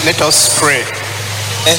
Let us pray. Eh,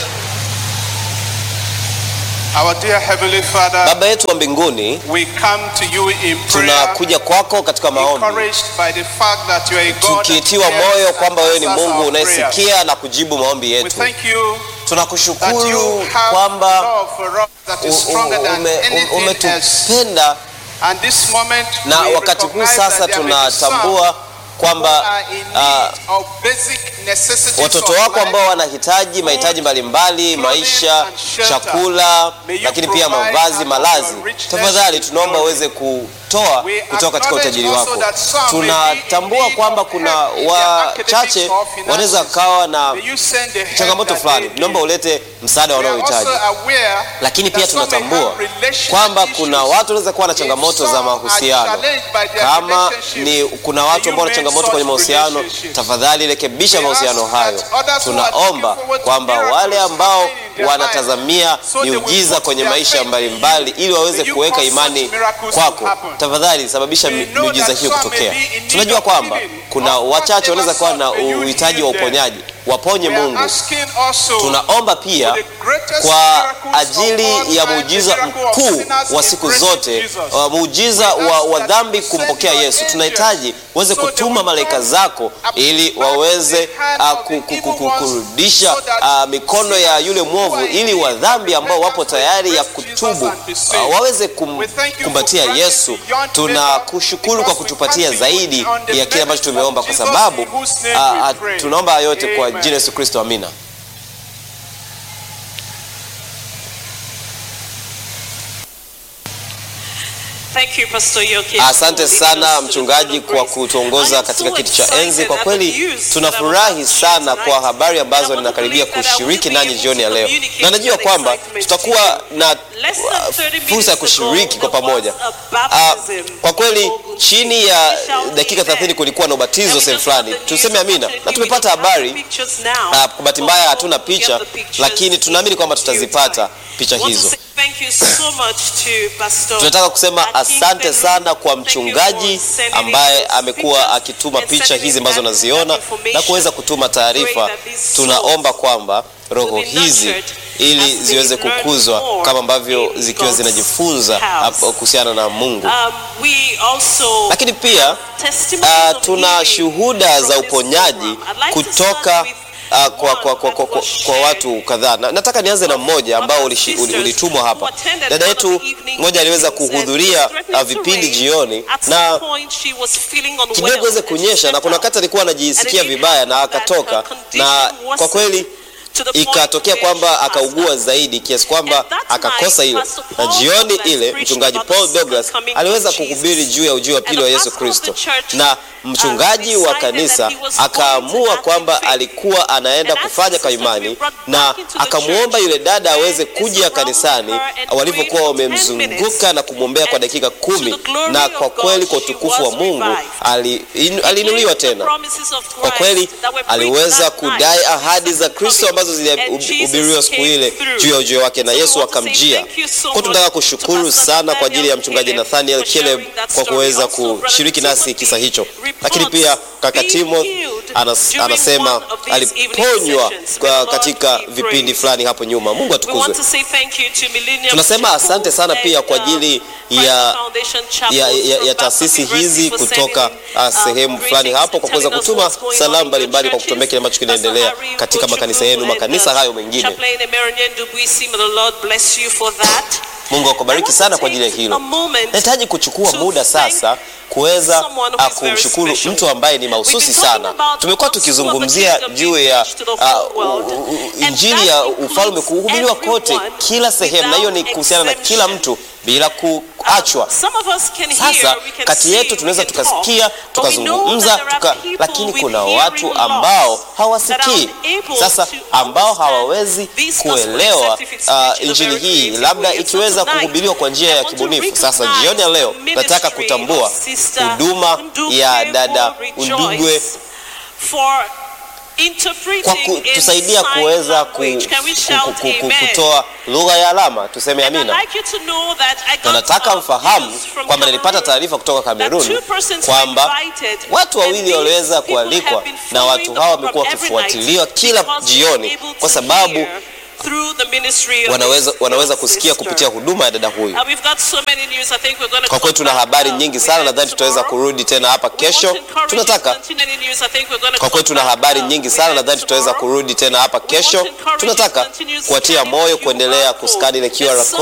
Our dear Heavenly Father, Baba yetu wa mbinguni, we come to you in prayer, tunakuja kwako katika maombi encouraged by the fact that you are a God that tukiitiwa hears moyo and kwamba wewe ni answers Mungu our prayers. unayesikia na kujibu maombi We yetu. thank you that you Tunakushukuru have kwamba love for us that u- is stronger u- than ume- anything else. umetupenda And this moment na we wakati huu recognize sasa that there may be some tunatambua who kwamba are in ah, need of basic necessities watoto of wako life. ambao wanahitaji mahitaji mbalimbali, maisha, chakula, lakini pia mavazi, malazi, tafadhali tunaomba uweze kutoa kutoka katika utajiri wako. Tunatambua kwamba kuna wachache wanaweza kawa na May you send the help changamoto that fulani, they naomba need. ulete msaada We are wanaohitaji. also aware Lakini pia that some may tunatambua have relational kwamba kuna issues. watu wanaweza kuwa na If changamoto some za are mahusiano. challenged by their Kama relationships, ni kuna watu ambao wana changamoto kwenye mahusiano, tafadhali rekebisha mahusiano hayo. Tunaomba kwamba wale ambao wanatazamia miujiza kwenye maisha mbalimbali ili waweze kuweka imani kwako, tafadhali sababisha mi- miujiza hiyo kutokea. Tunajua kwamba kuna wachache wanaweza kuwa na uhitaji wa uponyaji, waponye We are Mungu. asking also Tunaomba pia for the greatest kwa miracles of all ajili ya time, muujiza the miracle of mkuu sinners wa siku embracing zote, Jesus. uh, muujiza We wa, ask wa that dhambi you send kumpokea your Yesu. angels Tunahitaji uweze so they kutuma will malaika turn zako ili back waweze the hand uh, of the ku- ku- evil ku- ku- ones kurudisha so that uh, mikono ya yule mwovu, ili wa dhambi ambao wapo tayari ya kutubu uh, waweze kum, kumbatia Yesu. Tunakushukuru kwa kutupatia zaidi ya kile ambacho tumeomba, kwa sababu uh, uh, tunaomba haya yote kwa jina la Yesu Kristo, amina. Thank you, Pastor Yoke, Asante for leading sana us to the mchungaji throne of kwa grace. kutuongoza I am katika so kiti cha excited enzi. Kwa at kweli the news tunafurahi that I want to sana share kwa tonight. habari ambazo And I want to ninakaribia believe that I will kushiriki be nanyi able jioni ya to leo, communicate na najua that kwamba excitement tutakuwa to you. na Less than uh, 30 minutes fursa ya ago, kushiriki kwa there pamoja. was a Ah, baptism kwa kweli in Ogun chini State. ya We shall dakika be there. 30 kulikuwa na ubatizo And we sehemu just got fulani, the news, tuseme amina, na unfortunately, tumepata we don't have the habari pictures now, Ah, kwa bahati mbaya but hatuna we'll picha, get the pictures lakini tunaamini kwamba in due tutazipata time. picha I want to hizo. say Thank you so much to Pastor Tunataka kusema Akin asante Fenn. sana kwa Thank you mchungaji for sending ambaye those amekuwa pictures akituma and picha sending hizi that- ambazo that naziona information. na kuweza kutuma taarifa. Pray that these Tunaomba souls kwamba roho will be hizi nurtured ili as they ziweze learn kukuzwa more kama ambavyo in zikiwa God's zinajifunza house. hapo kuhusiana na Mungu. Um, we also Lakini pia testimonies uh, of tuna healing shuhuda from za this uponyaji program. I'd like to kutoka start with uh, kwa, one kwa, kwa, that kwa, kwa, was kwa shared watu kadhaa. Na, nataka nianze na mmoja ambao ulishi- uli- ulitumwa hapa. Dada yetu mmoja aliweza kuhudhuria uh, vipindi jioni na kidogo weze kunyesha, na kuna wakati alikuwa anajisikia vibaya na akatoka, na kwa kweli ikatokea kwamba akaugua zaidi kiasi kwamba akakosa ile, na jioni ile mchungaji Paul Douglas aliweza kuhubiri juu ya ujio wa pili wa Yesu Kristo, na mchungaji wa kanisa akaamua kwamba alikuwa anaenda kufanya kaimani, na akamwomba yule dada aweze kuja kanisani walivyokuwa wamemzunguka na kumwombea kwa dakika kumi, na kwa kweli kwa utukufu wa Mungu ali- inu- aliinuliwa tena. Kwa kweli aliweza kudai ahadi za Kristo ambazo zilihubiriwa siku ile juu ya ujio wake, na Yesu akamjia. Kwa tunataka kushukuru sana kwa ajili ya mchungaji Nathaniel Caleb kwa kuweza kushiriki nasi kisa hicho, lakini pia kaka Timo anas, anasema aliponywa kwa katika vipindi fulani hapo nyuma. Mungu atukuzwe. Tunasema asante sana pia kwa ajili ya ya, ya, ya taasisi hizi kutoka uh, sehemu fulani hapo kwa kuweza kutuma salamu mbalimbali kwa kutuambia kile ambacho kinaendelea katika makanisa yenu, makanisa hayo mengine. Mungu akubariki sana kwa ajili ya hilo. Nahitaji kuchukua muda sasa kuweza uh, kumshukuru mtu ambaye ni mahususi sana. Tumekuwa tukizungumzia juu ya uh, u- u- injili ya ufalme kuhubiriwa kote, kila sehemu, na hiyo ni kuhusiana na kila mtu bila kuachwa. Sasa kati yetu tunaweza tukasikia tukazungumza tuka, lakini kuna watu ambao hawasikii sasa, ambao hawawezi kuelewa uh, injili hii, labda ikiweza kuhubiriwa kwa njia ya kibunifu. Sasa jioni ya leo nataka kutambua huduma ya dada Undugwe kwa kutusaidia kuweza ku, ku, ku, ku, kutoa lugha ya alama. Tuseme amina. Na nataka mfahamu kwamba nilipata taarifa kutoka Kamerun kwamba watu wawili waliweza kualikwa na watu hawa wamekuwa wakifuatiliwa kila jioni kwa sababu wanaweza, wanaweza kusikia kupitia huduma ya dada huyu. Kwa kweli tuna habari nyingi sana, nadhani tutaweza kurudi tena hapa kesho. Tunataka kwa kweli tuna habari nyingi sana, nadhani tutaweza kurudi tena hapa kesho. Tunataka kuwatia moyo kuendelea kuskani ile QR